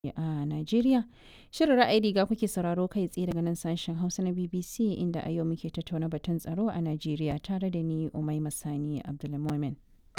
a Najeriya. Shirin ra'ayi riga kuke sauraro kai tsaye daga nan sashen Hausa na BBC inda a yau muke tattauna batun tsaro a Najeriya tare da ni Umai Masani Abdulmumin.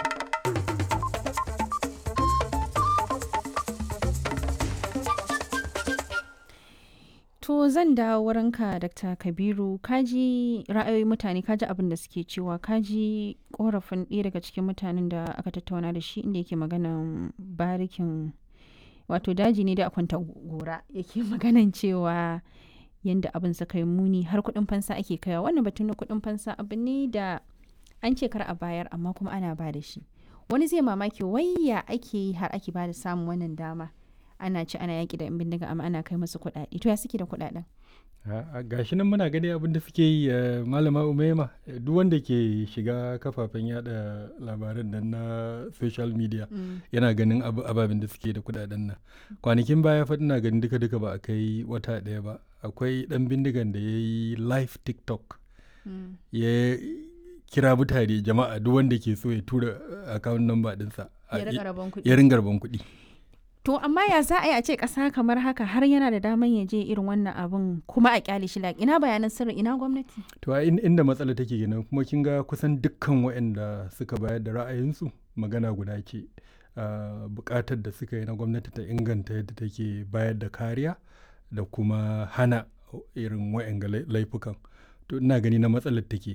To zan dawo wurinka Dr. Kabiru kaji ra'ayoyin mutane kaji abin da suke cewa kaji korafin ɗaya daga cikin mutanen da aka tattauna da shi inda yake maganan barikin wato daji ne da kwanta gora yake maganan cewa yadda abin suka yi muni har kuɗin fansa ake kaiwa wannan batun na kuɗin fansa abu ne da an ce kar a bayar amma kuma ana ba da shi wani zai mamaki wayya ake yi har ake ba da samun wannan dama ana ci ana yaƙi da 'yan bindiga amma ana kai musu kuɗaɗe to ya suke da kuɗaɗen gashi nan muna gani abin da suke yi malama umaima duk wanda ke shiga kafafen yada labaran nan na social media yana ganin ababen da suke da kuɗaɗen nan kwanakin baya fa ina ganin duka duka ba a kai wata ɗaya ba akwai ɗan bindigan da ya yi live tiktok ya kira mutane jama'a duk wanda ke so ya tura account number ɗinsa ya ringa rabon kuɗi To amma ya za a yi a ce ƙasa kamar haka har yana da daman ya je irin wannan abun kuma a kyale shi ina bayanan sirri ina gwamnati. To a inda matsala take kenan kuma kin ga kusan dukkan waɗanda suka bayar da ra'ayinsu magana guda ce buƙatar da suka yi na gwamnati ta inganta yadda take bayar da kariya da kuma hana irin waɗanga laifukan. To ina gani na matsalar take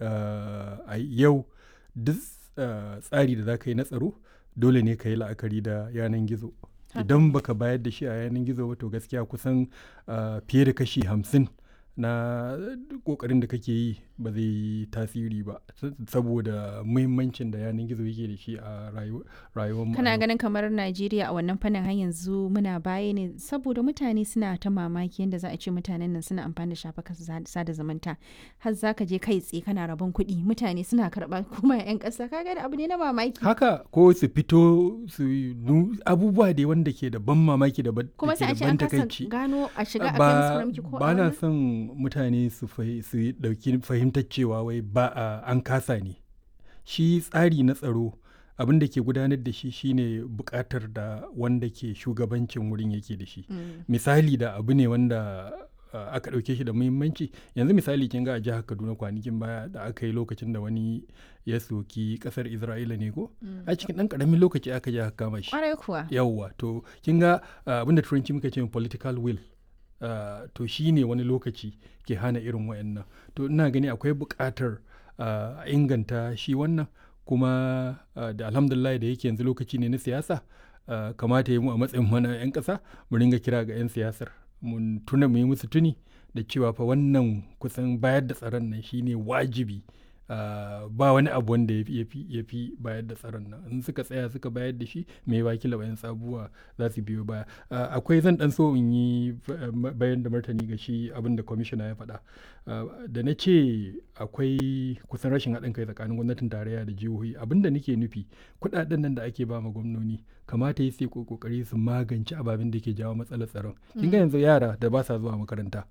a yau duk tsari da za ka yi na tsaro dole ne ka yi la'akari da yanan gizo. idan baka bayar da shi a yanar gizo ba to gaskiya kusan fiye da kashi hamsin na kokarin da kake yi ba zai yi tasiri ba saboda muhimmancin da yanar gizo yake da shi a rayuwar mu kana ganin kamar najeriya a wannan fannin har yanzu muna baya ne saboda mutane suna ta mamaki yadda za a ce mutanen nan suna amfani da shafukan sada zumunta har za ka je kai tsaye kana rabon kuɗi mutane suna karɓa kuma 'yan ƙasa kaga da abu ne na mamaki haka ko su fito su abubuwa da wanda ke da ban mamaki da ban kuma sai a ce an kasa gano a shiga a kai musu ko ba na son mutane su dauki fahimtar cewa wai ba a an kasa ne shi tsari na tsaro abin da ke gudanar da shi shine bukatar da wanda ke shugabancin wurin yake da shi misali da abu ne wanda Uh, aka ɗauke shi da muhimmanci yanzu misali kin ga a jihar kaduna kwanakin baya da aka yi lokacin da wani ya soki ƙasar isra'ila ne ko mm. a cikin ɗan ƙaramin lokaci aka je aka kama shi kuwa yawwa to kin ga uh, abinda turanci muka ce political will uh, to shi ne wani lokaci ke hana irin wayannan to ina gani akwai buƙatar a inganta shi wannan kuma da alhamdulillah da yake yanzu lokaci ne na siyasa kamata ya mu a matsayin mana 'yan ƙasa mu ringa kira ga 'yan siyasar mun tuna mu yi musu tuni da cewa fa wannan kusan bayar da tsaron nan shine wajibi Uh, ba wani abu wanda ya fi bayar da tsaron nan in suka tsaya suka bayar da shi mai wakila bayan sabuwa za su biyo baya uh, akwai zan dan so in yi bayan da martani ga shi abin da kwamishina ya faɗa uh, da na ce akwai kusan rashin haɗin kai tsakanin gwamnatin tarayya da jihohi abin da nake nufi kuɗaɗen nan da ake ba ma gwamnoni kamata ya sai kokari su magance ababen da ke jawo matsalar tsaron kin ga yanzu yara da ba sa zuwa makaranta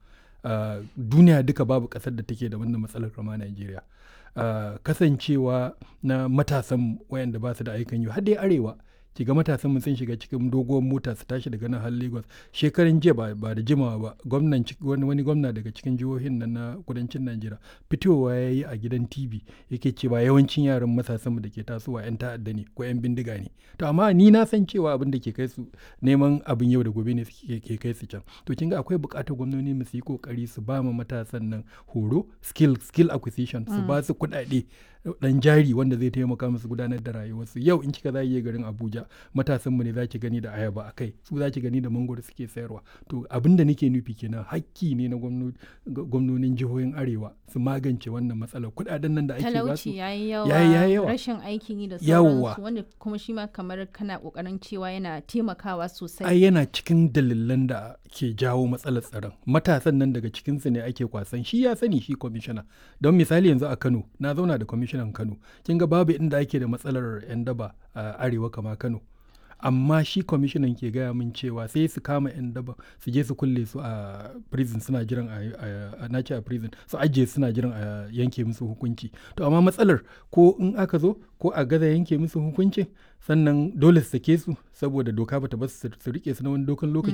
duniya duka babu ƙasar da take da wannan matsalar kama Najeriya. Uh, kasancewa na matasan wayanda ba su da aikan yi har dai arewa ki ga matasan mu sun shiga cikin doguwar mota su tashi daga nan har Lagos shekaran jiya ba, ba da jimawa ba gwamnan wani, wani gwamna daga cikin jihohin nan na kudancin Najeriya fitowa ya yi a gidan TV yake cewa yawancin yaran matasan mu da ke tasowa yan ta'adda ne ko yan bindiga ne to amma ni na san cewa abin da ke kai su neman abin yau da gobe ne ke kai su can to kin ga akwai buƙatar gwamnati mu su yi kokari su ba ma matasan nan horo skill skill acquisition su ba su kuɗaɗe dan jari wanda zai taimaka musu gudanar da rayuwarsu yau in kika zai garin Abuja matasan mu ne zaki gani da ayaba a kai su zaki gani da mangoro suke sayarwa to abin da nake nufi kenan hakki ne na gwamnonin jihohin arewa su magance wannan matsalar kuɗaɗen nan da ake ba su yayi yawa rashin aikin yi da sauransu wanda kuma shi ma kamar kana kokarin cewa yana taimakawa sosai ai yana cikin dalilan da ke jawo matsalar tsaron matasan nan daga cikinsu ne ake kwasan shi ya sani shi kwamishina don misali yanzu a Kano na zauna da kwamishinan Kano kin ga babu inda ake da matsalar yan daba a arewa kama Kano amma shi kwamishinan ke gaya min cewa sai su kama 'yan daba su je su kulle su a prison suna jiran a nace a prison su ajiye suna jiran a yanke musu hukunci to amma matsalar ko in aka zo ko a gaza yanke musu hukuncin sannan dole su sake su saboda doka bata ba su rike su na wani dokan lokaci